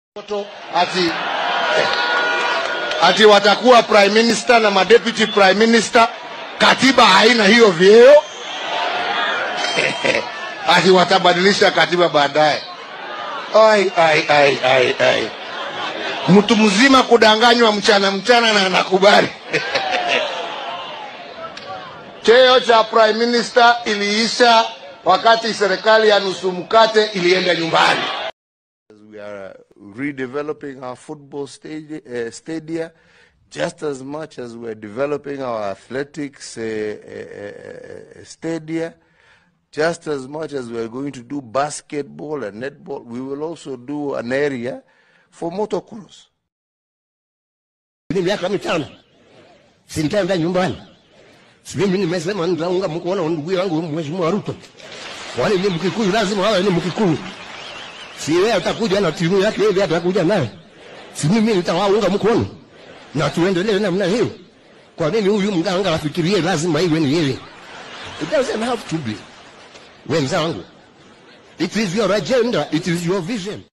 ati ati watakuwa prime minister na madeputy prime minister. Katiba haina hiyo vyeo ati watabadilisha katiba baadaye. Ai, ai, ai, ai, ai. Mtu mzima kudanganywa mchana mchana na anakubali. Cheo cha prime minister iliisha wakati serikali ya nusu mkate ilienda nyumbani. We are redeveloping our football stadia, uh, stadia just as much as we're developing our athletics uh, uh, uh, stadia, just as much as we're going to do basketball and netball, we will also do an area for motocross. Ni miaka mitano sintaenda nyumbani, si mimi nimesema nitaunga mkono ndugu yangu Mheshimiwa Ruto. Wale ni Mkikuyu, lazima wawe ni Mkikuyu. Si yeye atakuja na timu yake, yeye atakuja naye, si mimi nitawaunga mkono na tuendelee namna hiyo. Kwa nini huyu mganga afikirie lazima iwe ni yeye? It doesn't have to be. Wenzangu, it is your agenda, it is your vision.